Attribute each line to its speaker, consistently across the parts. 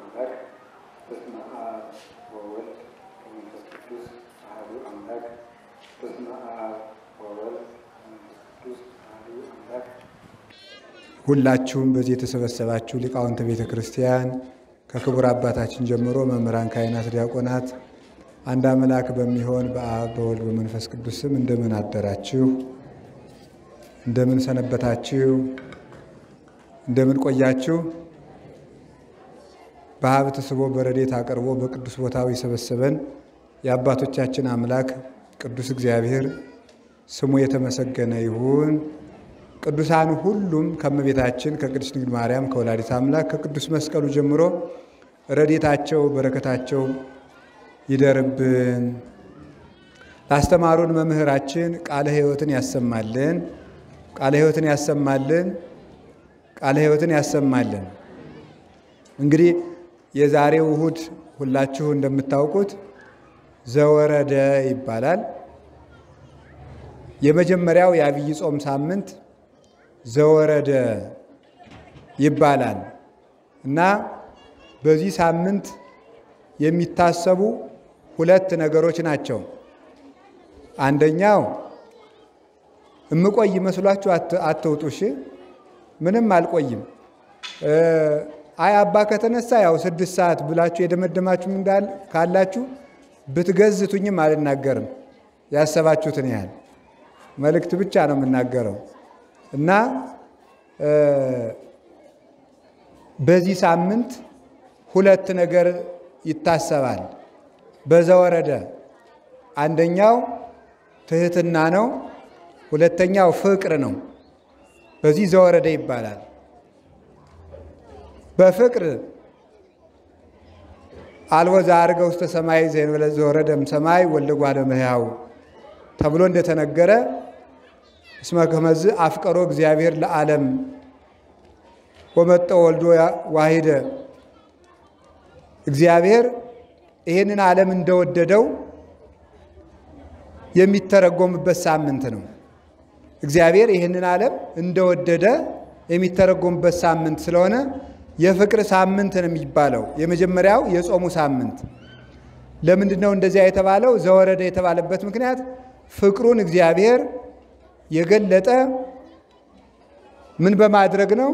Speaker 1: አምላክ በስመ አብ ወወልድ ወመንፈስ ቅዱስ አሐዱ አምላክ በስመ አብ ወወልድ ወመንፈስ ቅዱስ አሐዱ አምላክ።
Speaker 2: ሁላችሁም በዚህ የተሰበሰባችሁ ሊቃውንተ ቤተ ክርስቲያን ከክቡር አባታችን ጀምሮ መምህራን፣ ካህናት፣ ዲያቆናት አንድ አምላክ በሚሆን በአብ በወልድ በመንፈስ ቅዱስ ስም እንደምን አደራችሁ? እንደምን ሰነበታችሁ? እንደምን ቆያችሁ? በሀብት ስቦ በረድኤት አቅርቦ በቅዱስ ቦታው የሰበሰበን የአባቶቻችን አምላክ ቅዱስ እግዚአብሔር ስሙ የተመሰገነ ይሁን። ቅዱሳን ሁሉም ከእመቤታችን ከቅድስት ድንግል ማርያም ከወላዲት አምላክ ከቅዱስ መስቀሉ ጀምሮ ረድኤታቸው በረከታቸው ይደርብን። ላስተማሩን መምህራችን ቃለ ሕይወትን ያሰማልን። ቃለ ሕይወትን ያሰማልን። ቃለ ሕይወትን ያሰማልን። እንግዲህ የዛሬው እሁድ ሁላችሁ እንደምታውቁት ዘወረደ ይባላል። የመጀመሪያው የአብይ ጾም ሳምንት ዘወረደ ይባላል እና በዚህ ሳምንት የሚታሰቡ ሁለት ነገሮች ናቸው። አንደኛው እምቆይ መስሏችሁ አትውጡ። እሺ፣ ምንም አልቆይም። አይ አባ ከተነሳ ያው ስድስት ሰዓት ብላችሁ የደመደማችሁ እንዳል ካላችሁ ብትገዝቱኝም አልናገርም። ያሰባችሁትን ያህል መልእክት ብቻ ነው የምናገረው እና በዚህ ሳምንት ሁለት ነገር ይታሰባል። በዘወረደ አንደኛው ትህትና ነው፣ ሁለተኛው ፍቅር ነው። በዚህ ዘወረደ ይባላል። በፍቅር አልቦ ዘዐርገ ውስተ ሰማይ ዘእንበለ ዘወረደም ሰማይ ወልደ እጓለ እመሕያው ተብሎ እንደተነገረ እስመ ከመዝ አፍቀሮ እግዚአብሔር ለዓለም ወመጠ ወልዶ ዋሂደ እግዚአብሔር ይህንን ዓለም እንደወደደው የሚተረጎምበት ሳምንት ነው። እግዚአብሔር ይህንን ዓለም እንደወደደ የሚተረጎምበት ሳምንት ስለሆነ የፍቅር ሳምንት ነው የሚባለው። የመጀመሪያው የጾሙ ሳምንት ለምንድን ነው እንደዚያ የተባለው? ዘወረደ የተባለበት ምክንያት ፍቅሩን እግዚአብሔር የገለጠ ምን በማድረግ ነው?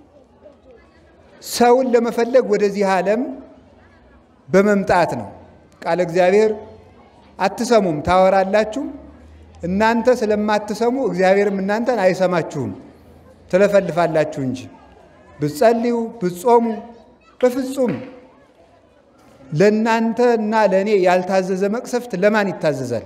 Speaker 2: ሰውን ለመፈለግ ወደዚህ ዓለም በመምጣት ነው። ቃለ እግዚአብሔር አትሰሙም፣ ታወራላችሁ። እናንተ ስለማትሰሙ እግዚአብሔርም እናንተን አይሰማችሁም፣ ትለፈልፋላችሁ እንጂ ብትጸልዩ ብትጾሙ በፍጹም ለእናንተ እና ለእኔ ያልታዘዘ መቅሰፍት ለማን ይታዘዛል?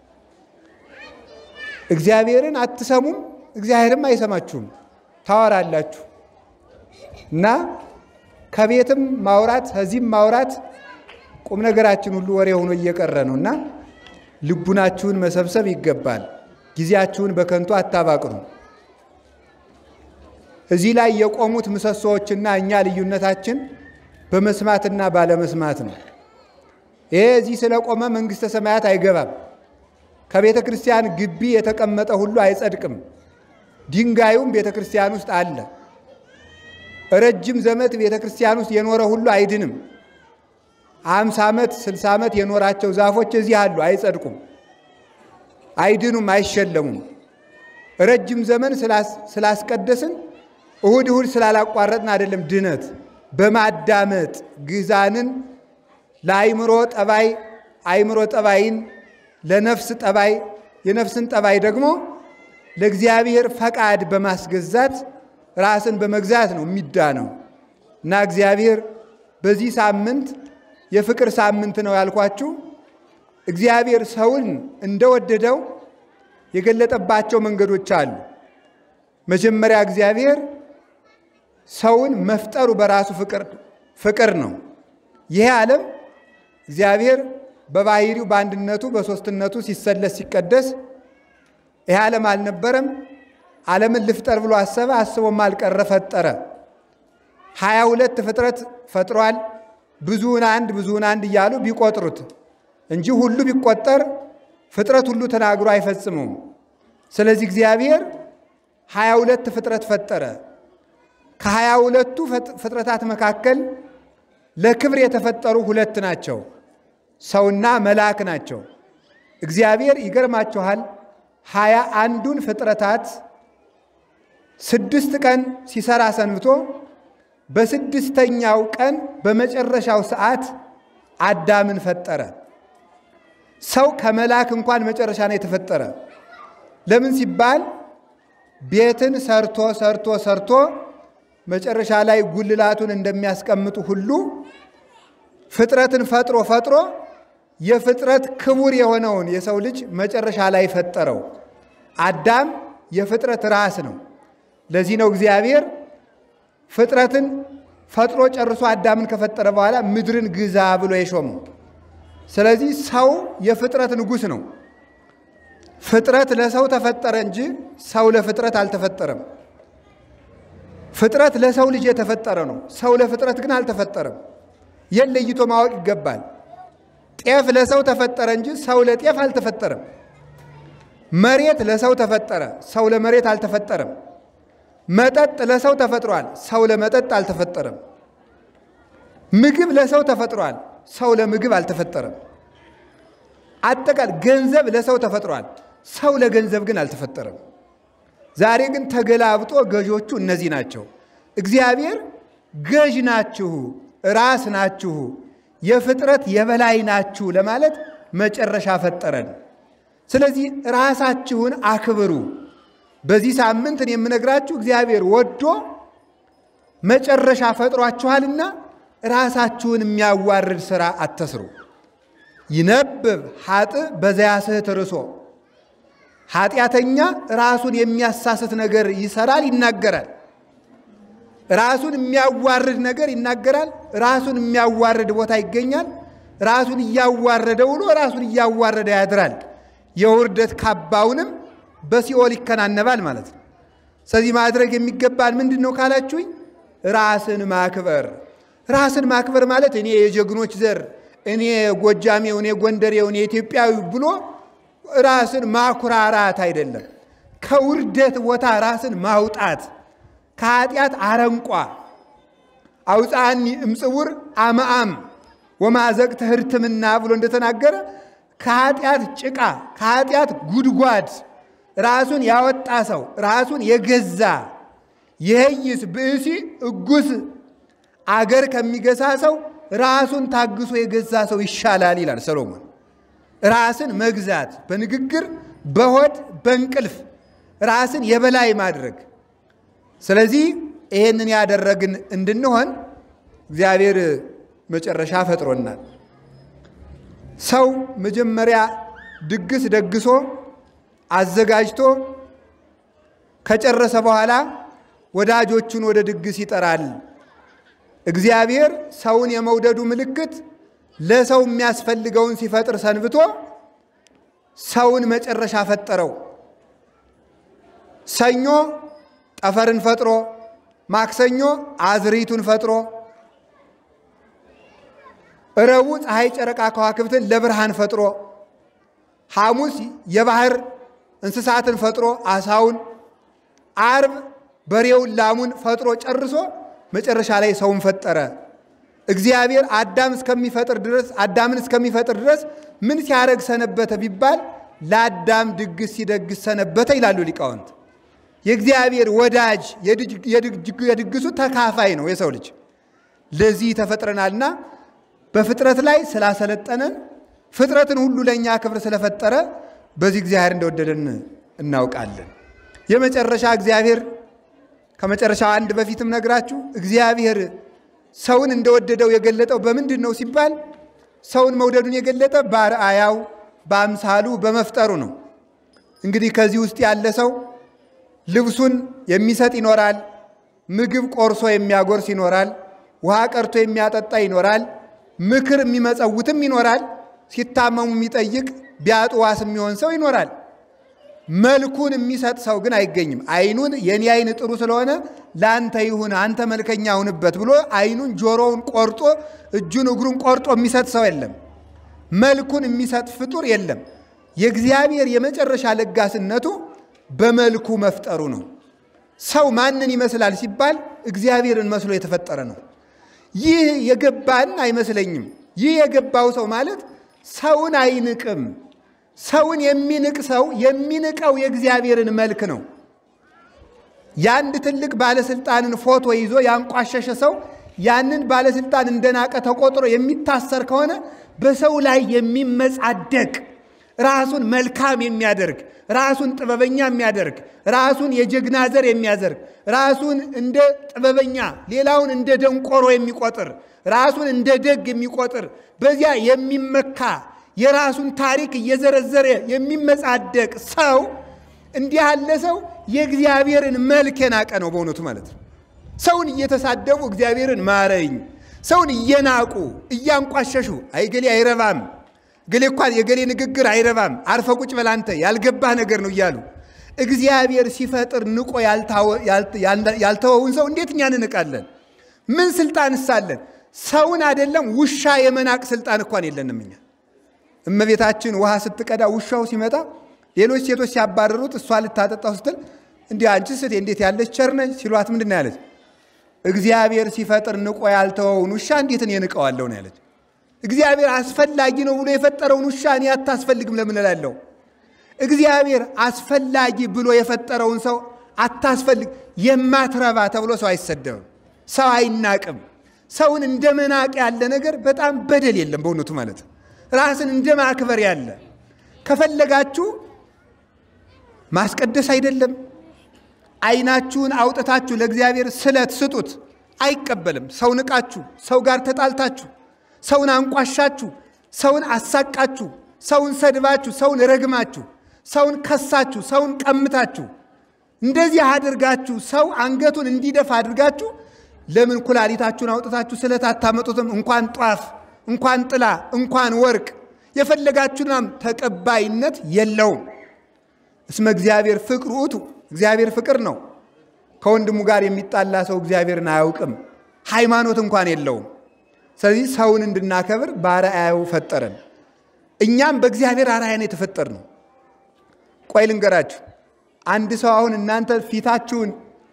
Speaker 2: እግዚአብሔርን አትሰሙም፣ እግዚአብሔርም አይሰማችሁም፣ ታወራላችሁ እና ከቤትም ማውራት ከዚህም ማውራት ቁም ነገራችን ሁሉ ወሬ ሆኖ እየቀረ ነው እና ልቡናችሁን መሰብሰብ ይገባል። ጊዜያችሁን በከንቱ አታባቅኑ። እዚህ ላይ የቆሙት ምሰሶዎችና እኛ ልዩነታችን በመስማትና ባለመስማት ነው። ይሄ እዚህ ስለቆመ መንግሥተ ሰማያት አይገባም። ከቤተ ክርስቲያን ግቢ የተቀመጠ ሁሉ አይጸድቅም። ድንጋዩም ቤተ ክርስቲያን ውስጥ አለ። ረጅም ዘመት ቤተ ክርስቲያን ውስጥ የኖረ ሁሉ አይድንም። አምሳ ዓመት ስልሳ ዓመት የኖራቸው ዛፎች እዚህ አሉ፣ አይጸድቁም፣ አይድኑም፣ አይሸለሙም። ረጅም ዘመን ስላስቀደስን እሁድ እሁድ ስላላቋረጥን አይደለም ድነት በማዳመጥ ግዛንን ለአይምሮ ጠባይ አይምሮ ጠባይን ለነፍስ ጠባይ የነፍስን ጠባይ ደግሞ ለእግዚአብሔር ፈቃድ በማስገዛት ራስን በመግዛት ነው የሚዳነው እና እግዚአብሔር በዚህ ሳምንት የፍቅር ሳምንት ነው ያልኳችሁ። እግዚአብሔር ሰውን እንደወደደው የገለጠባቸው መንገዶች አሉ። መጀመሪያ እግዚአብሔር ሰውን መፍጠሩ በራሱ ፍቅር ነው። ይሄ ዓለም እግዚአብሔር በባህሪው በአንድነቱ በሦስትነቱ ሲሰለስ ሲቀደስ ይሄ ዓለም አልነበረም። ዓለምን ልፍጠር ብሎ አሰበ፣ አስቦም አልቀረ፣ ፈጠረ። ሀያ ሁለት ፍጥረት ፈጥሯል። ብዙውን አንድ ብዙውን አንድ እያሉ ቢቆጥሩት እንጂ ሁሉ ቢቆጠር ፍጥረት ሁሉ ተናግሮ አይፈጽመውም። ስለዚህ እግዚአብሔር ሀያ ሁለት ፍጥረት ፈጠረ። ከሀያ ሁለቱ ፍጥረታት መካከል ለክብር የተፈጠሩ ሁለት ናቸው፣ ሰውና መልአክ ናቸው። እግዚአብሔር ይገርማችኋል፣ ሀያ አንዱን ፍጥረታት ስድስት ቀን ሲሰራ ሰንብቶ በስድስተኛው ቀን በመጨረሻው ሰዓት አዳምን ፈጠረ። ሰው ከመልአክ እንኳን መጨረሻ ነው የተፈጠረ። ለምን ሲባል ቤትን ሰርቶ ሰርቶ ሰርቶ መጨረሻ ላይ ጉልላቱን እንደሚያስቀምጡ ሁሉ ፍጥረትን ፈጥሮ ፈጥሮ የፍጥረት ክቡር የሆነውን የሰው ልጅ መጨረሻ ላይ ፈጠረው። አዳም የፍጥረት ራስ ነው። ለዚህ ነው እግዚአብሔር ፍጥረትን ፈጥሮ ጨርሶ አዳምን ከፈጠረ በኋላ ምድርን ግዛ ብሎ የሾመው። ስለዚህ ሰው የፍጥረት ንጉሥ ነው። ፍጥረት ለሰው ተፈጠረ እንጂ ሰው ለፍጥረት አልተፈጠረም። ፍጥረት ለሰው ልጅ የተፈጠረ ነው። ሰው ለፍጥረት ግን አልተፈጠረም። ይህን ለይቶ ማወቅ ይገባል። ጤፍ ለሰው ተፈጠረ እንጂ ሰው ለጤፍ አልተፈጠረም። መሬት ለሰው ተፈጠረ፣ ሰው ለመሬት አልተፈጠረም። መጠጥ ለሰው ተፈጥሯል፣ ሰው ለመጠጥ አልተፈጠረም። ምግብ ለሰው ተፈጥሯል፣ ሰው ለምግብ አልተፈጠረም። አጠቃል ገንዘብ ለሰው ተፈጥሯል፣ ሰው ለገንዘብ ግን አልተፈጠረም። ዛሬ ግን ተገላብጦ ገዦቹ እነዚህ ናቸው። እግዚአብሔር ገዥ ናችሁ፣ ራስ ናችሁ፣ የፍጥረት የበላይ ናችሁ ለማለት መጨረሻ ፈጠረን። ስለዚህ ራሳችሁን አክብሩ። በዚህ ሳምንት እኔ የምነግራችሁ እግዚአብሔር ወዶ መጨረሻ ፈጥሯችኋልና ራሳችሁን የሚያዋርድ ሥራ አትስሩ። ይነብብ ኃጥእ በዘያስሕት ርሶ ኃጢአተኛ ራሱን የሚያሳስት ነገር ይሰራል፣ ይናገራል። ራሱን የሚያዋርድ ነገር ይናገራል። ራሱን የሚያዋርድ ቦታ ይገኛል። ራሱን እያዋረደ ውሎ ራሱን እያዋረደ ያድራል። የውርደት ካባውንም በሲኦል ይከናነባል ማለት ነው። ስለዚህ ማድረግ የሚገባን ምንድን ነው ካላችሁኝ፣ ራስን ማክበር። ራስን ማክበር ማለት እኔ የጀግኖች ዘር፣ እኔ ጎጃሜው፣ እኔ ጎንደሬው፣ እኔ ኢትዮጵያዊ ብሎ ራስን ማኩራራት አይደለም። ከውርደት ቦታ ራስን ማውጣት ከኃጢአት አረንቋ አውፃኒ እምጽውር አመአም ወማዘቅተ ህርትምና ብሎ እንደተናገረ ከኃጢአት ጭቃ ከኃጢአት ጉድጓድ ራሱን ያወጣ ሰው ራሱን የገዛ የህይስ ብእሲ እጉስ አገር ከሚገዛ ሰው ራሱን ታግሶ የገዛ ሰው ይሻላል ይላል ሰሎሞን። ራስን መግዛት በንግግር በሆድ በእንቅልፍ ራስን የበላይ ማድረግ። ስለዚህ ይህንን ያደረግን እንድንሆን እግዚአብሔር መጨረሻ ፈጥሮናል። ሰው መጀመሪያ ድግስ ደግሶ አዘጋጅቶ ከጨረሰ በኋላ ወዳጆቹን ወደ ድግስ ይጠራል። እግዚአብሔር ሰውን የመውደዱ ምልክት ለሰው የሚያስፈልገውን ሲፈጥር ሰንብቶ ሰውን መጨረሻ ፈጠረው። ሰኞ ጠፈርን ፈጥሮ፣ ማክሰኞ አዝሪቱን ፈጥሮ፣ ረቡዕ ፀሐይ፣ ጨረቃ፣ ከዋክብትን ለብርሃን ፈጥሮ፣ ሐሙስ የባህር እንስሳትን ፈጥሮ አሳውን፣ አርብ በሬውን ላሙን ፈጥሮ ጨርሶ መጨረሻ ላይ ሰውን ፈጠረ። እግዚአብሔር አዳም እስከሚፈጥር ድረስ አዳምን እስከሚፈጥር ድረስ ምን ሲያደርግ ሰነበተ ቢባል ለአዳም ድግስ ሲደግስ ሰነበተ ይላሉ ሊቃውንት። የእግዚአብሔር ወዳጅ የድግሱ ተካፋይ ነው የሰው ልጅ። ለዚህ ተፈጥረናልና በፍጥረት ላይ ስላሰለጠነን ፍጥረትን ሁሉ ለእኛ ክብር ስለፈጠረ በዚህ እግዚአብሔር እንደወደደን እናውቃለን። የመጨረሻ እግዚአብሔር ከመጨረሻው አንድ በፊትም ነግራችሁ እግዚአብሔር ሰውን እንደወደደው የገለጠው በምንድን ነው ሲባል ሰውን መውደዱን የገለጠ በአርአያው በአምሳሉ በመፍጠሩ ነው። እንግዲህ ከዚህ ውስጥ ያለ ሰው ልብሱን የሚሰጥ ይኖራል፣ ምግብ ቆርሶ የሚያጎርስ ይኖራል፣ ውሃ ቀርቶ የሚያጠጣ ይኖራል፣ ምክር የሚመጸውትም ይኖራል፣ ሲታመሙ የሚጠይቅ ቢያጡ ዋስ የሚሆን ሰው ይኖራል። መልኩን የሚሰጥ ሰው ግን አይገኝም። አይኑን የኔ አይን ጥሩ ስለሆነ ለአንተ ይሁን አንተ መልከኛ ሁንበት ብሎ አይኑን ጆሮውን ቆርጦ እጁን እግሩን ቆርጦ የሚሰጥ ሰው የለም። መልኩን የሚሰጥ ፍጡር የለም። የእግዚአብሔር የመጨረሻ ለጋስነቱ በመልኩ መፍጠሩ ነው። ሰው ማንን ይመስላል ሲባል እግዚአብሔርን መስሎ የተፈጠረ ነው። ይህ የገባን አይመስለኝም። ይህ የገባው ሰው ማለት ሰውን አይንቅም። ሰውን የሚንቅ ሰው የሚንቀው የእግዚአብሔርን መልክ ነው። የአንድ ትልቅ ባለስልጣንን ፎቶ ይዞ ያንቋሸሸ ሰው ያንን ባለስልጣን እንደናቀ ተቆጥሮ የሚታሰር ከሆነ በሰው ላይ የሚመጻደቅ ራሱን መልካም የሚያደርግ ራሱን ጥበበኛ የሚያደርግ ራሱን የጀግና ዘር የሚያደርግ ራሱን እንደ ጥበበኛ ሌላውን እንደ ደንቆሮ የሚቆጥር ራሱን እንደ ደግ የሚቆጥር በዚያ የሚመካ የራሱን ታሪክ እየዘረዘረ የሚመጻደቅ ሰው እንዲህ ያለ ሰው የእግዚአብሔርን መልክ የናቀ ነው በእውነቱ ማለት ነው። ሰውን እየተሳደቡ እግዚአብሔርን ማረኝ፣ ሰውን እየናቁ እያንቋሸሹ አይ ገሌ አይረባም፣ ገሌ እንኳን የገሌ ንግግር አይረባም፣ አርፈ ቁጭ በል አንተ ያልገባህ ነገር ነው እያሉ እግዚአብሔር ሲፈጥር ንቆ ያልተወውን ሰው እንዴት እኛ እንንቃለን? ምን ስልጣን እሳለን? ሰውን አይደለም ውሻ የመናቅ ስልጣን እንኳን የለንም እኛ። እመቤታችን ውሃ ስትቀዳ ውሻው ሲመጣ ሌሎች ሴቶች ሲያባረሩት እሷ ልታጠጣው ስትል እንዲህ አንቺ ስቴ እንዴት ያለች ቸር ነች ሲሏት ምንድን ነው ያለች? እግዚአብሔር ሲፈጥር ንቆ ያልተወውን ውሻ እንዴት እኔ ንቀዋለሁ ነው ያለች። እግዚአብሔር አስፈላጊ ነው ብሎ የፈጠረውን ውሻ እኔ አታስፈልግም ለምን እላለሁ? እግዚአብሔር አስፈላጊ ብሎ የፈጠረውን ሰው አታስፈልግ የማትረባ ተብሎ ሰው አይሰደብም፣ ሰው አይናቅም። ሰውን እንደ መናቅ ያለ ነገር በጣም በደል የለም በእውነቱ ማለት ራስን እንደ ማክበር ያለ ከፈለጋችሁ ማስቀደስ አይደለም ዓይናችሁን አውጥታችሁ ለእግዚአብሔር ስለት ስጡት፣ አይቀበልም። ሰው ንቃችሁ፣ ሰው ጋር ተጣልታችሁ፣ ሰውን አንቋሻችሁ፣ ሰውን አሳቃችሁ፣ ሰውን ሰድባችሁ፣ ሰውን ረግማችሁ፣ ሰውን ከሳችሁ፣ ሰውን ቀምታችሁ፣ እንደዚህ አድርጋችሁ ሰው አንገቱን እንዲደፋ አድርጋችሁ ለምን ኩላሊታችሁን አውጥታችሁ ስለት አታመጡትም? እንኳን ጧፍ፣ እንኳን ጥላ፣ እንኳን ወርቅ የፈለጋችሁናም ተቀባይነት የለውም። እስመ እግዚአብሔር ፍቅር ውእቱ እግዚአብሔር ፍቅር ነው። ከወንድሙ ጋር የሚጣላ ሰው እግዚአብሔርን አያውቅም፣ ሃይማኖት እንኳን የለውም። ስለዚህ ሰውን እንድናከብር በአርአያው ፈጠረን። እኛም በእግዚአብሔር አርአያ ነው የተፈጠር ነው። ቆይ ልንገራችሁ። አንድ ሰው አሁን እናንተ ፊታችሁን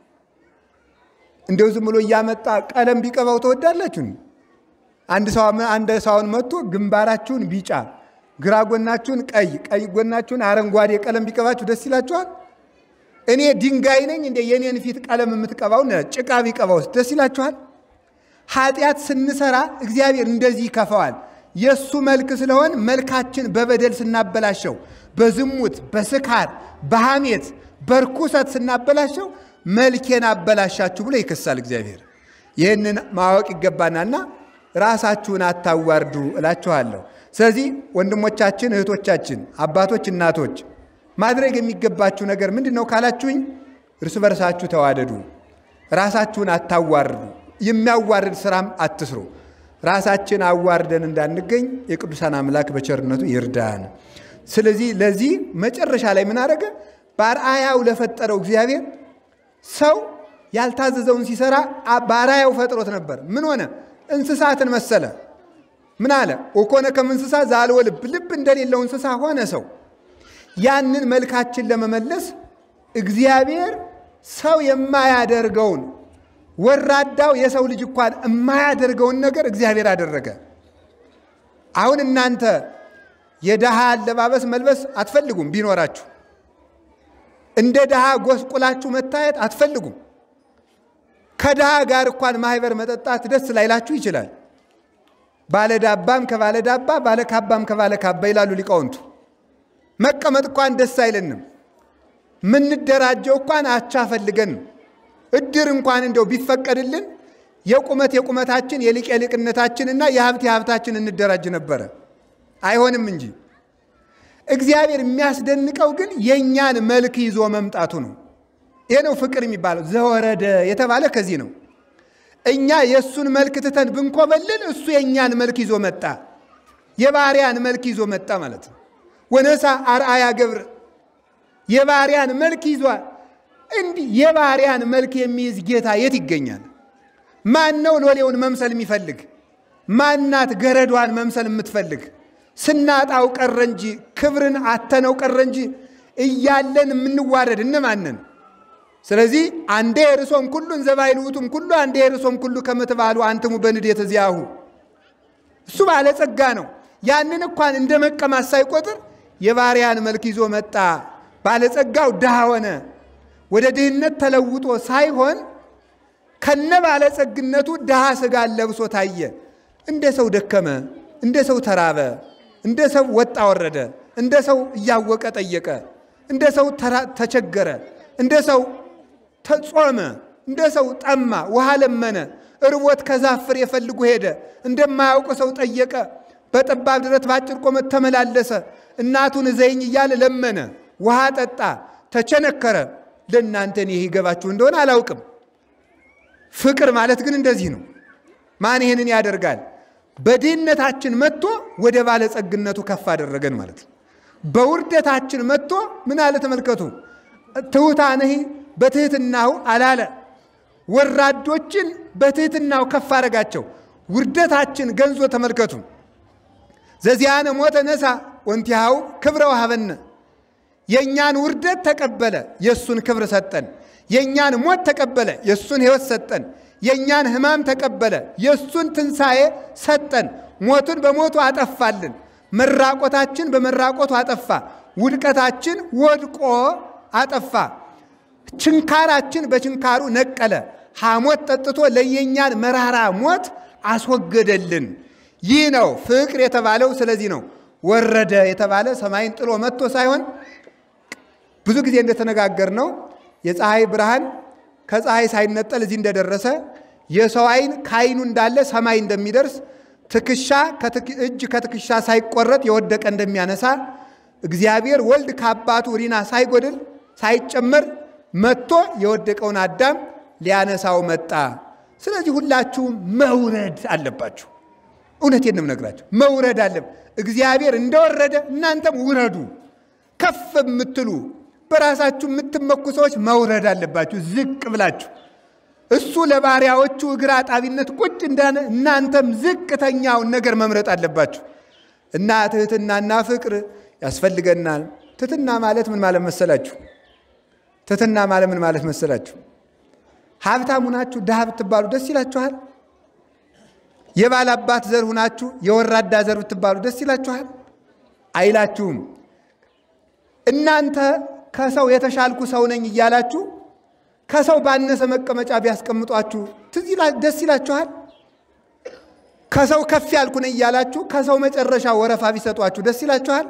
Speaker 2: እንደው ዝም ብሎ እያመጣ ቀለም ቢቀባው ተወዳላችሁ? አንድ ሰው አንድ ሰውን መጥቶ ግንባራችሁን ቢጫ፣ ግራ ጎናችሁን ቀይ፣ ቀይ ጎናችሁን አረንጓዴ ቀለም ቢቀባችሁ ደስ ይላችኋል? እኔ ድንጋይ ነኝ እንደ የኔን ፊት ቀለም የምትቀባው ጭቃ ቢቀባውስ ደስ ይላችኋል? ኃጢአት ስንሰራ እግዚአብሔር እንደዚህ ይከፋዋል። የእሱ መልክ ስለሆን መልካችን በበደል ስናበላሸው፣ በዝሙት፣ በስካር፣ በሐሜት፣ በርኩሰት ስናበላሸው መልኬን አበላሻችሁ ብሎ ይከሳል እግዚአብሔር። ይህንን ማወቅ ይገባናልና ራሳችሁን አታዋርዱ እላችኋለሁ። ስለዚህ ወንድሞቻችን፣ እህቶቻችን፣ አባቶች፣ እናቶች ማድረግ የሚገባችሁ ነገር ምንድን ነው ካላችሁኝ፣ እርስ በርሳችሁ ተዋደዱ፣ ራሳችሁን አታዋርዱ፣ የሚያዋርድ ስራም አትስሩ። ራሳችን አዋርደን እንዳንገኝ የቅዱሳን አምላክ በቸርነቱ ይርዳን። ስለዚህ ለዚህ መጨረሻ ላይ ምን አደረገ? በአርአያው ለፈጠረው እግዚአብሔር ሰው ያልታዘዘውን ሲሰራ በአርአያው ፈጥሮት ነበር። ምን ሆነ? እንስሳትን መሰለ። ምን አለ? ወኮነ ከም እንስሳ ዘአልቦ ልብ፣ ልብ እንደሌለው እንስሳ ሆነ ሰው። ያንን መልካችን ለመመለስ እግዚአብሔር ሰው የማያደርገውን ወራዳው የሰው ልጅ እንኳን የማያደርገውን ነገር እግዚአብሔር አደረገ። አሁን እናንተ የድሃ አለባበስ መልበስ አትፈልጉም። ቢኖራችሁ እንደ ድሃ ጎስቁላችሁ መታየት አትፈልጉም። ከድሃ ጋር እንኳን ማህበር መጠጣት ደስ ላይላችሁ ይችላል። ባለዳባም ከባለዳባ ባለካባም ከባለካባ ይላሉ ሊቃውንቱ። መቀመጥ እንኳን ደስ አይለንም። ምንደራጀው እንኳን አቻ ፈልገን እድር እንኳን እንደው ቢፈቀድልን የቁመት የቁመታችን የሊቅ የሊቅነታችንና የሀብት የሀብታችን እንደራጅ ነበረ። አይሆንም እንጂ እግዚአብሔር የሚያስደንቀው ግን የእኛን መልክ ይዞ መምጣቱ ነው። ይሄ ነው ፍቅር የሚባለው። ዘወረደ የተባለ ከዚህ ነው። እኛ የእሱን መልክ ትተን ብንኮበልል እሱ የእኛን መልክ ይዞ መጣ። የባሪያን መልክ ይዞ መጣ ማለት ነው። ወነሳ አርአያ ገብር የባሪያን መልክ ይዟል። እንዲህ የባሪያን መልክ የሚይዝ ጌታ የት ይገኛል? ማን ነው ሎሌውን መምሰል የሚፈልግ? ማናት ገረዷን መምሰል የምትፈልግ? ስናጣው ቀረ እንጂ ክብርን አተነው ቀረ እንጂ እያለን የምንዋረድ እነማንን? ስለዚህ አንዴ የርሶም ኩሉ እንዘ ባይልውቱም ኩሉ አንዴ የርሶም ኩሉ ከምትባሉ አንትሙ በንዴት እዚያሁ እሱ ባለጸጋ ነው። ያንን እንኳን እንደ መቀማት ሳይቆጥር የባሪያን መልክ ይዞ መጣ። ባለጸጋው ድሃ ሆነ። ወደ ድህነት ተለውጦ ሳይሆን ከነ ባለጸግነቱ ድሃ ሥጋን ለብሶ ታየ። እንደ ሰው ደከመ፣ እንደ ሰው ተራበ፣ እንደ ሰው ወጣ ወረደ፣ እንደ ሰው እያወቀ ጠየቀ፣ እንደ ሰው ተቸገረ፣ እንደ ሰው ተጾመ፣ እንደ ሰው ጠማ፣ ውሃ ለመነ፣ እርቦት ከዛፍ ፍሬ ፈልጎ ሄደ፣ እንደማያውቅ ሰው ጠየቀ፣ በጠባብ ድረት በአጭር ቁመት ተመላለሰ፣ እናቱን ዘይኝ እያለ ለመነ፣ ውሃ ጠጣ፣ ተቸነከረ። ለእናንተ ይህ ይገባችሁ እንደሆነ አላውቅም። ፍቅር ማለት ግን እንደዚህ ነው። ማን ይህንን ያደርጋል? በድህነታችን መጥቶ ወደ ባለጸግነቱ ከፍ አደረገን ማለት ነው። በውርደታችን መጥቶ ምን አለ? ተመልከቱ። ትሑታንህ በትህትናው አላለ። ወራዶችን በትህትናው ከፍ አደረጋቸው። ውርደታችን ገንዞ ተመልከቱ። ዘዚያነ ሞተ ነሳ ወንቲሃው ክብረ ወሀበነ የእኛን ውርደት ተቀበለ፣ የእሱን ክብር ሰጠን። የእኛን ሞት ተቀበለ፣ የእሱን ሕይወት ሰጠን። የእኛን ሕማም ተቀበለ፣ የእሱን ትንሣኤ ሰጠን። ሞቱን በሞቱ አጠፋልን። መራቆታችን በመራቆቱ አጠፋ። ውድቀታችን ወድቆ አጠፋ። ችንካራችን በችንካሩ ነቀለ። ሐሞት ጠጥቶ ለየኛን መራራ ሞት አስወገደልን። ይህ ነው ፍቅር የተባለው። ስለዚህ ነው ወረደ የተባለ ሰማይን ጥሎ መጥቶ ሳይሆን ብዙ ጊዜ እንደተነጋገር ነው የፀሐይ ብርሃን ከፀሐይ ሳይነጠል እዚህ እንደደረሰ የሰው አይን ከአይኑ እንዳለ ሰማይ እንደሚደርስ ትከሻ እጅ ከትከሻ ሳይቆረጥ የወደቀ እንደሚያነሳ እግዚአብሔር ወልድ ከአባቱ ሪና ሳይጎድል ሳይጨመር መጥቶ የወደቀውን አዳም ሊያነሳው መጣ። ስለዚህ ሁላችሁም መውረድ አለባችሁ። እውነቴን ነው የምነግራችሁ፣ መውረድ አለ። እግዚአብሔር እንደወረደ እናንተም ውረዱ። ከፍ የምትሉ በራሳችሁ የምትመኩ ሰዎች መውረድ አለባችሁ፣ ዝቅ ብላችሁ እሱ ለባሪያዎቹ እግር አጣቢነት ቁጭ እንዳለ እናንተም ዝቅተኛውን ነገር መምረጥ አለባችሁ እና ትህትናና ፍቅር ያስፈልገናል። ትህትና ማለት ምን ማለት መሰላችሁ? ትህትና ማለት ምን ማለት መሰላችሁ? ሀብታም ሁናችሁ ድሃ ብትባሉ ደስ ይላችኋል? የባል አባት ዘር ሁናችሁ የወራዳ ዘር ብትባሉ ደስ ይላችኋል? አይላችሁም። እናንተ ከሰው የተሻልኩ ሰው ነኝ እያላችሁ ከሰው ባነሰ መቀመጫ ቢያስቀምጧችሁ ደስ ይላችኋል? ከሰው ከፍ ያልኩ ነኝ እያላችሁ ከሰው መጨረሻ ወረፋ ቢሰጧችሁ ደስ ይላችኋል?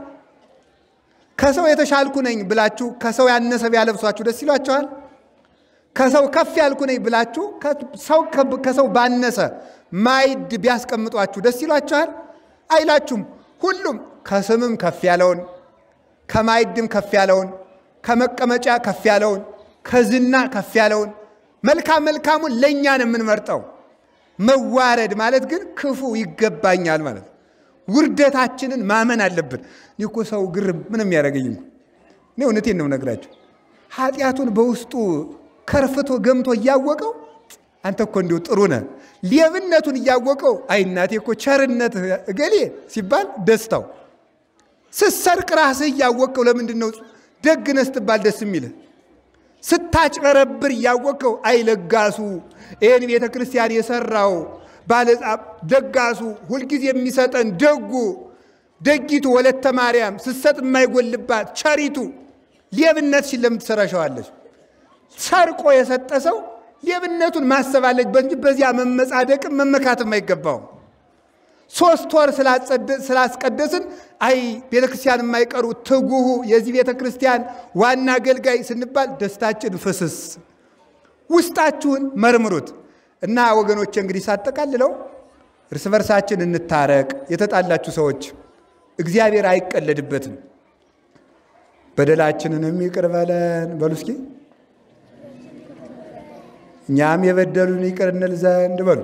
Speaker 2: ከሰው የተሻልኩ ነኝ ብላችሁ ከሰው ያነሰ ቢያለብሷችሁ ደስ ይላችኋል? ከሰው ከፍ ያልኩ ነኝ ብላችሁ ሰው ከሰው ባነሰ ማዕድ ቢያስቀምጧችሁ ደስ ይላችኋል? አይላችሁም። ሁሉም ከስምም ከፍ ያለውን ከማዕድም ከፍ ያለውን ከመቀመጫ ከፍ ያለውን ከዝና ከፍ ያለውን መልካም መልካሙን ለእኛ ነው የምንመርጠው። መዋረድ ማለት ግን ክፉ ይገባኛል ማለት ነው። ውርደታችንን ማመን አለብን። እኔ እኮ ሰው ግርም ምንም ያደረገኝ እንኳ እኔ እውነቴን ነው ነግራቸው ኃጢአቱን በውስጡ ከርፍቶ ገምቶ እያወቀው አንተ እኮ እንዲሁ ጥሩ ነህ። ሌብነቱን እያወቀው አይ እናቴ እኮ ቸርነት እገሌ ሲባል ደስታው ስትሰርቅ ራስህ እያወቀው ለምንድን ነው ደግነህ ስትባል ደስ የሚልህ? ስታጭበረብር እያወቀው አይለጋሱ ይህን ቤተ ክርስቲያን የሰራው ባለጻ ደጋሱ ሁልጊዜ የሚሰጠን ደጉ ደጊቱ ወለተ ማርያም ስትሰጥ የማይጎልባት ቸሪቱ ሌብነትሽን ለምን ትሰራሸዋለች? ሰርቆ የሰጠ ሰው ሌብነቱን ማሰብ አለች እንጂ በዚያ መመጻደቅም መመካትም አይገባውም። ሶስት ወር ስላስቀደስን አይ ቤተ ክርስቲያን የማይቀሩ ትጉሁ የዚህ ቤተ ክርስቲያን ዋና አገልጋይ ስንባል ደስታችን ፍስስ። ውስጣችሁን መርምሩት እና ወገኖች፣ እንግዲህ ሳጠቃልለው እርስ በርሳችን እንታረቅ። የተጣላችሁ ሰዎች እግዚአብሔር አይቀለድበትም። በደላችንንም ይቅር በለን በሉ እስኪ እኛም የበደሉን ይቅር እንል ዘንድ በሉ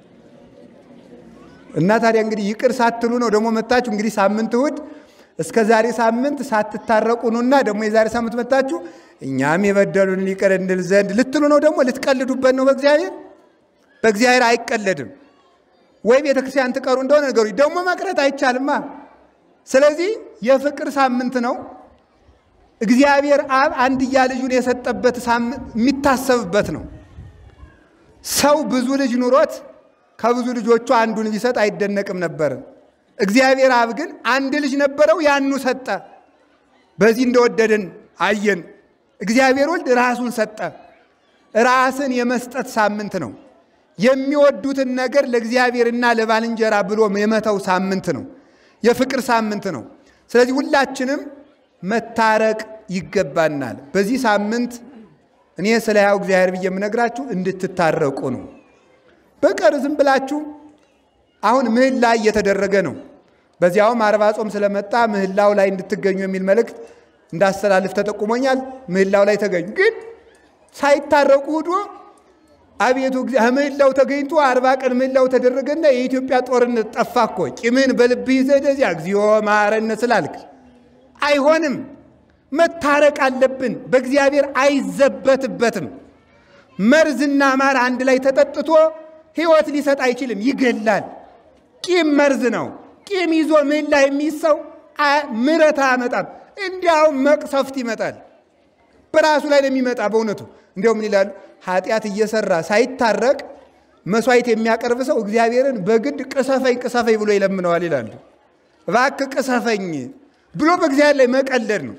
Speaker 2: እና ታዲያ እንግዲህ ይቅር ሳትሉ ነው ደግሞ መታችሁ እንግዲህ ሳምንት እሑድ እስከ ዛሬ ሳምንት ሳትታረቁ ኑና ደግሞ የዛሬ ሳምንት መታችሁ እኛም የበደሉን ይቅር እንል ዘንድ ልትሉ ነው። ደግሞ ልትቀልዱበት ነው። በእግዚአብሔር በእግዚአብሔር አይቀለድም። ወይ ቤተ ክርስቲያን ትቀሩ እንደሆነ ነገሩ ደግሞ መቅረት አይቻልማ። ስለዚህ የፍቅር ሳምንት ነው። እግዚአብሔር አብ አንድያ ልጁን የሰጠበት የሚታሰብበት ነው። ሰው ብዙ ልጅ ኑሮት ከብዙ ልጆቹ አንዱን ቢሰጥ አይደነቅም ነበር። እግዚአብሔር አብ ግን አንድ ልጅ ነበረው፣ ያኑ ሰጠ። በዚህ እንደወደደን አየን። እግዚአብሔር ወልድ ራሱን ሰጠ። ራስን የመስጠት ሳምንት ነው። የሚወዱትን ነገር ለእግዚአብሔርና ለባልንጀራ ብሎ የመተው ሳምንት ነው። የፍቅር ሳምንት ነው። ስለዚህ ሁላችንም መታረቅ ይገባናል። በዚህ ሳምንት እኔ ስለ ያው እግዚአብሔር ብዬ የምነግራችሁ እንድትታረቁ ነው። በቀር ዝም ብላችሁ አሁን ምህላ እየተደረገ ነው። በዚያውም አርባ ጾም ስለመጣ ምህላው ላይ እንድትገኙ የሚል መልእክት እንዳስተላልፍ ተጠቁሞኛል። ምህላው ላይ ተገኙ። ግን ሳይታረቁ ሂዶ አቤቱ ምህላው ተገኝቶ አርባ ቀን ምህላው ተደረገና የኢትዮጵያ ጦርነት ጠፋ እኮ ቂምን በልብህ ይዘህ ደዚያ እግዚኦ መሐረነ ስላልክ አይሆንም። መታረቅ አለብን። በእግዚአብሔር አይዘበትበትም። መርዝና ማር አንድ ላይ ተጠጥቶ ሕይወት ሊሰጥ አይችልም፣ ይገላል። ቂም መርዝ ነው። ቂም ይዞ ምህላ የሚይዝ ሰው ምሕረት አያመጣም። እንዲያውም መቅሰፍት ይመጣል። በራሱ ላይ ነው የሚመጣ። በእውነቱ እንዲያው ምን ይላሉ? ኃጢአት እየሰራ ሳይታረቅ መስዋዕት የሚያቀርብ ሰው እግዚአብሔርን በግድ ቅሰፈኝ ቅሰፈኝ ብሎ ይለምነዋል ይላሉ። እባክህ ቅሰፈኝ ብሎ በእግዚአብሔር ላይ መቀለድ ነው።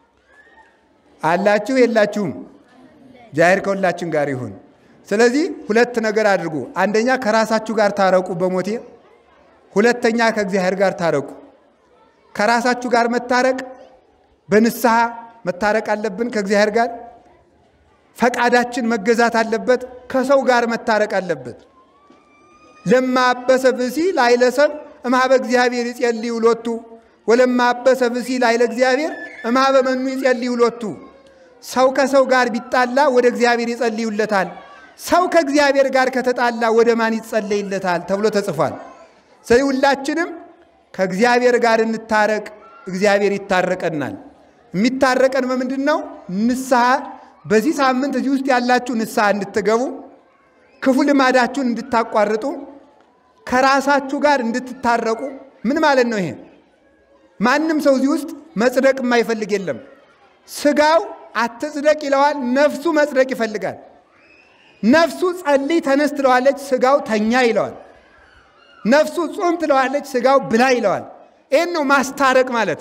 Speaker 2: አላችሁ የላችሁም? እግዚአብሔር ከሁላችን ጋር ይሁን። ስለዚህ ሁለት ነገር አድርጉ። አንደኛ ከራሳችሁ ጋር ታረቁ በሞቴ ሁለተኛ ከእግዚአብሔር ጋር ታረቁ። ከራሳችሁ ጋር መታረቅ በንስሐ መታረቅ አለብን። ከእግዚአብሔር ጋር ፈቃዳችን መገዛት አለበት። ከሰው ጋር መታረቅ አለበት። ለማበሰ ብሲ ላይለሰብ እምኀበ እግዚአብሔር ይጸልዩ ሎቱ ወለማበሰ ብሲ ላይለ እግዚአብሔር እምኀበ መኑ ይጸልዩ ሎቱ። ሰው ከሰው ጋር ቢጣላ ወደ እግዚአብሔር ይጸልዩለታል። ሰው ከእግዚአብሔር ጋር ከተጣላ ወደ ማን ይጸለይለታል ተብሎ ተጽፏል። ስለዚህ ሁላችንም ከእግዚአብሔር ጋር እንታረቅ፣ እግዚአብሔር ይታረቀናል። የሚታረቀን በምንድን ነው? ንስሐ። በዚህ ሳምንት እዚህ ውስጥ ያላችሁ ንስሐ እንድትገቡ፣ ክፉ ልማዳችሁን እንድታቋርጡ፣ ከራሳችሁ ጋር እንድትታረቁ። ምን ማለት ነው ይሄ? ማንም ሰው እዚህ ውስጥ መጽደቅ የማይፈልግ የለም። ስጋው አትጽደቅ ይለዋል፣ ነፍሱ መጽደቅ ይፈልጋል። ነፍሱ ጸልይ ተነስ ትለዋለች፣ ስጋው ተኛ ይለዋል። ነፍሱ ጾም ትለዋለች፣ ስጋው ብላ ይለዋል። ይህን ነው ማስታረቅ ማለት።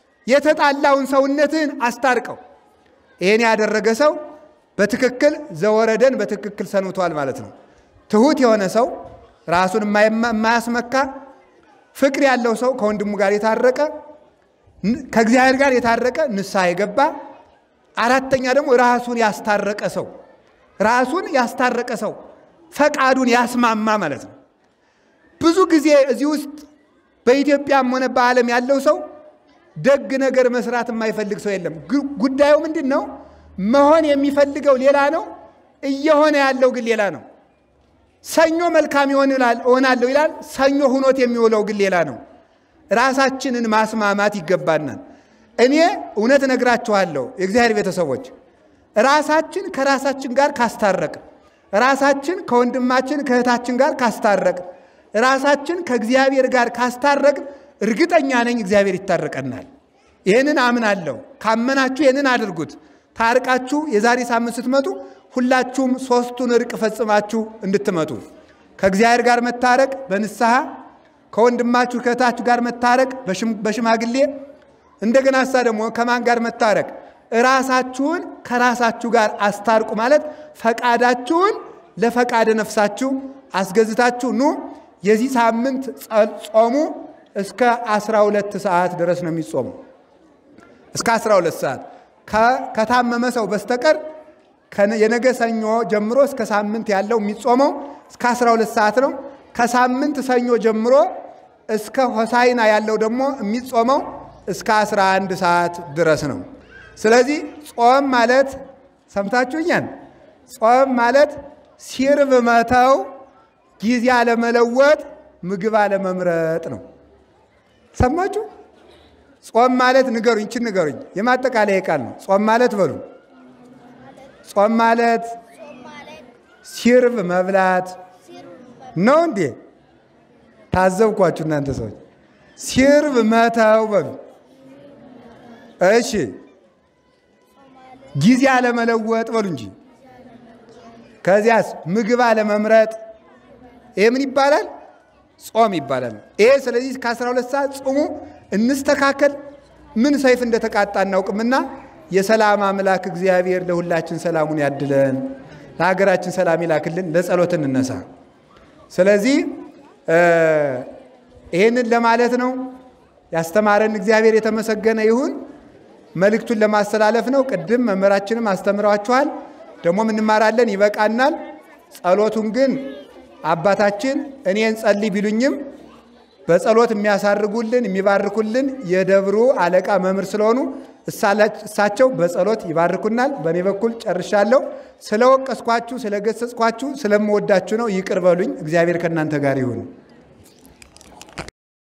Speaker 2: የተጣላውን ሰውነትህን አስታርቀው። ይህን ያደረገ ሰው በትክክል ዘወረደን በትክክል ሰንብቷል ማለት ነው። ትሁት የሆነ ሰው ራሱን የማያስመካ ፍቅር ያለው ሰው ከወንድሙ ጋር የታረቀ ከእግዚአብሔር ጋር የታረቀ ንስሐ የገባ አራተኛ ደግሞ ራሱን ያስታረቀ ሰው ራሱን ያስታረቀ ሰው ፈቃዱን ያስማማ ማለት ነው። ብዙ ጊዜ እዚህ ውስጥ በኢትዮጵያም ሆነ በዓለም ያለው ሰው ደግ ነገር መስራት የማይፈልግ ሰው የለም። ጉዳዩ ምንድን ነው? መሆን የሚፈልገው ሌላ ነው፣ እየሆነ ያለው ግን ሌላ ነው። ሰኞ መልካም እሆናለሁ ይላል፣ ሰኞ ሁኖት የሚውለው ግን ሌላ ነው። ራሳችንን ማስማማት ይገባናል። እኔ እውነት እነግራችኋለሁ የእግዚአብሔር ቤተሰቦች ራሳችን ከራሳችን ጋር ካስታረቅ፣ ራሳችን ከወንድማችን ከእህታችን ጋር ካስታረቅ፣ ራሳችን ከእግዚአብሔር ጋር ካስታረቅ፣ እርግጠኛ ነኝ እግዚአብሔር ይታረቀናል። ይህንን አምናለሁ። ካመናችሁ ይህንን አድርጉት። ታርቃችሁ የዛሬ ሳምንት ስትመጡ ሁላችሁም ሶስቱን እርቅ ፈጽማችሁ እንድትመጡ ከእግዚአብሔር ጋር መታረቅ በንስሐ ከወንድማችሁ ከእህታችሁ ጋር መታረቅ በሽማግሌ እንደገና እሳ ደግሞ ከማን ጋር መታረቅ ራሳችሁን ከራሳችሁ ጋር አስታርቁ ማለት ፈቃዳችሁን ለፈቃደ ነፍሳችሁ አስገዝታችሁ ኑ። የዚህ ሳምንት ጾሙ እስከ 12 ሰዓት ድረስ ነው የሚጾሙ። እስከ 12 ሰዓት ከታመመ ሰው በስተቀር የነገ ሰኞ ጀምሮ እስከ ሳምንት ያለው የሚጾመው እስከ 12 ሰዓት ነው። ከሳምንት ሰኞ ጀምሮ እስከ ሆሳይና ያለው ደግሞ የሚጾመው እስከ 11 ሰዓት ድረስ ነው። ስለዚህ ጾም ማለት ሰምታችሁኛል። ጾም ማለት ሲርብ መተው፣ ጊዜ አለመለወጥ፣ ምግብ አለመምረጥ ነው። ሰማችሁ? ጾም ማለት ንገሩኝ፣ ይችን ንገሩኝ። የማጠቃለያ ቃል ነው። ጾም ማለት በሉ። ጾም ማለት ሲርብ መብላት ነው እንዴ? ታዘብኳችሁ እናንተ ሰዎች። ሲርብ መተው በሉ። እሺ ጊዜ አለመለወጥ በሉ እንጂ። ከዚያስ ምግብ አለመምረጥ። ይሄ ምን ይባላል? ጾም ይባላል። ይሄ ስለዚህ ከ12 ሰዓት ጾሙ እንስተካከል። ምን ሰይፍ እንደተቃጣ እናውቅምና የሰላም አምላክ እግዚአብሔር ለሁላችን ሰላሙን ያድለን፣ ለሀገራችን ሰላም ይላክልን። ለጸሎት እንነሳ። ስለዚህ ይሄንን ለማለት ነው። ያስተማረን እግዚአብሔር የተመሰገነ ይሁን። መልእክቱን ለማስተላለፍ ነው። ቅድም መምህራችንም አስተምረዋችኋል፣ ደግሞም እንማራለን፣ ይበቃናል። ጸሎቱን ግን አባታችን እኔን ጸልይ ቢሉኝም በጸሎት የሚያሳርጉልን የሚባርኩልን የደብሩ አለቃ መምህር ስለሆኑ እሳቸው በጸሎት ይባርኩናል። በእኔ በኩል ጨርሻለሁ። ስለወቀስኳችሁ፣ ስለገሰጽኳችሁ፣ ስለምወዳችሁ ነው። ይቅር በሉኝ። እግዚአብሔር ከእናንተ ጋር ይሁን።